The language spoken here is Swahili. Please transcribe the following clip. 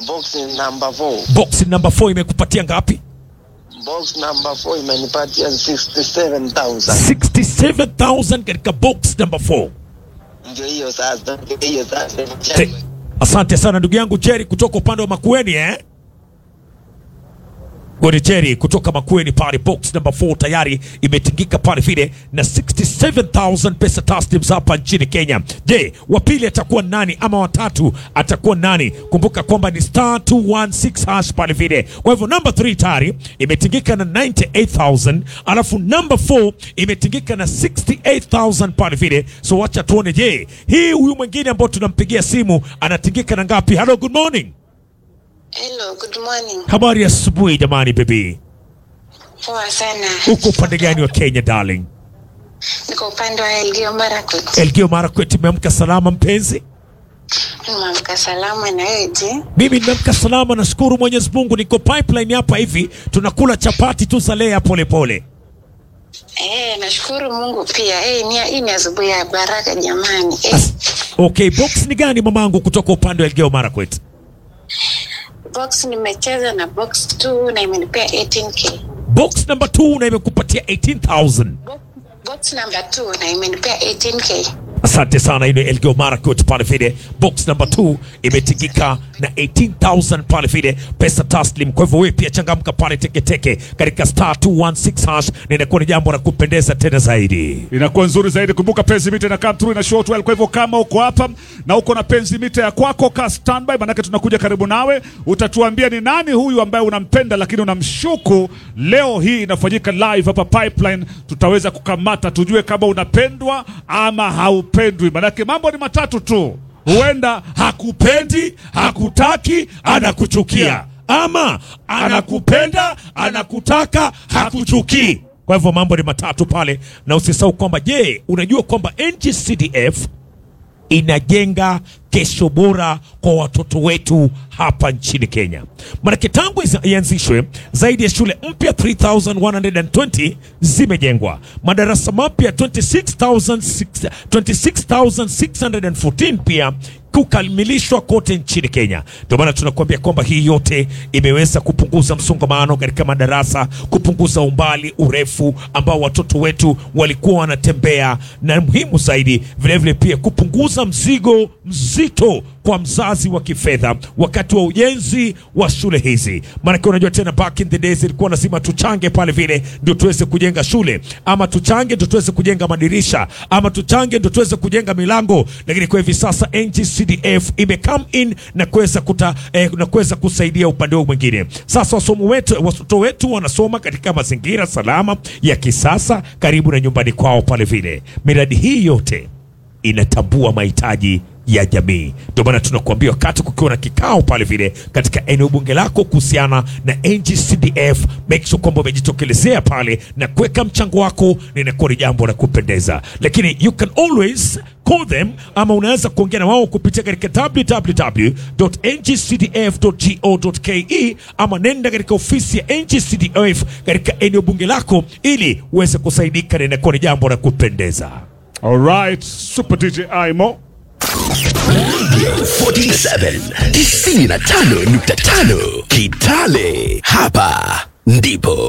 box number 4. Box number 4 imekupatia ngapi? Box number 4 imenipatia 67000. 67000 katika box number 4. Ndio hiyo sasa, ndio hiyo sasa. Te- Asante sana ndugu yangu Jerry kutoka upande wa Makueni eh? Godi Jerry kutoka Makueni pale, box number 4 tayari imetingika pale vile na 67000 pesa taslims hapa nchini Kenya. Je, wa pili atakuwa nani ama watatu atakuwa nani? Kumbuka kwamba ni star 216 hash pale vile. Kwa hivyo number 3 tayari imetingika na 98000 alafu number 4 imetingika na 68000 pale vile. So wacha tuone, je, hii huyu mwingine ambao tunampigia simu anatingika na ngapi? Hello, good morning. Hello, good morning. Habari ya asubuhi jamani, baby. Poa sana. Uko upande gani wa Kenya darling? Niko upande wa Elgeyo Marakwet. Elgeyo Marakwet, imeamka salama mpenzi? Nimeamka salama na wewe je? Mimi nimeamka salama, nashukuru Mwenyezi Mungu. Niko pipeline hapa hivi, tunakula chapati tu za lea pole pole. Eh, nashukuru Mungu pia. Eh, ni hii ni asubuhi ya baraka jamani. Eh, As- Okay, box ni gani mamangu kutoka upande wa Elgeyo Marakwet? box nimecheza na box 2 na imenipea 18k. Box number 2 na imekupatia 18000. Bo- Box number 2 na imenipea 18k. Asante sana, ile Elgeyo Marakwet pale vile. Box number 2 imetingika na 18000 pale vile pesa taslim. Kwa hivyo wewe pia changamka pale teketeke katika star 216 hash, na inakuwa ni jambo la kupendeza tena zaidi. inakuwa nzuri zaidi. Kumbuka penzi mita ina come through ina short well. Kwa hivyo kama uko hapa na uko na penzi mita ya kwako, ka standby, manake tunakuja karibu nawe. Utatuambia ni nani huyu ambaye unampenda lakini unamshuku. Leo hii inafanyika live hapa Pipeline, tutaweza kukamata tujue kama unapendwa ama haupendwi, manake mambo ni matatu tu. Huenda hakupendi, hakutaki, anakuchukia ama anakupenda anakutaka hakuchukii. Kwa hivyo mambo ni matatu pale, na usisahau kwamba, je, unajua kwamba NGCDF inajenga kesho bora kwa watoto wetu hapa nchini Kenya. Maanake tangu iza- ianzishwe zaidi ya shule mpya 3120 zimejengwa, madarasa mapya 26,600 26,614 pia kukamilishwa kote nchini Kenya. Ndio maana tunakuambia kwamba hii yote imeweza kupunguza msongamano katika madarasa, kupunguza umbali urefu ambao watoto wetu walikuwa wanatembea, na muhimu zaidi vilevile pia kupunguza mzigo mzito kwa mzazi wa kifedha wakati wa ujenzi wa shule hizi. Maanake unajua tena, back in the days ilikuwa lazima tuchange pale vile ndio tuweze kujenga shule, ama tuchange ndio tuweze kujenga madirisha, ama tuchange ndio tuweze kujenga milango. Lakini kwa hivi sasa NGCDF ime come in na kuweza kuta eh, na kuweza kusaidia upande huu mwingine. Sasa wasomo wetu, watoto wetu wanasoma katika mazingira salama ya kisasa karibu na nyumbani kwao pale vile. Miradi hii yote inatambua mahitaji ya jamii. Ndio maana tunakuambia wakati kukiwa na kikao pale vile katika eneo bunge lako kuhusiana na NGCDF, make sure kwamba umejitokelezea pale na kuweka mchango wako, na inakuwa ni jambo la kupendeza. Lakini you can always call them ama unaweza kuongea na wao kupitia katika www.ngcdf.go.ke ama nenda katika ofisi ya NGCDF katika eneo bunge lako ili uweze kusaidika, na inakuwa ni jambo la kupendeza. Alright, Super DJ Aimo. 47 95.5 Kitale, hapa ndipo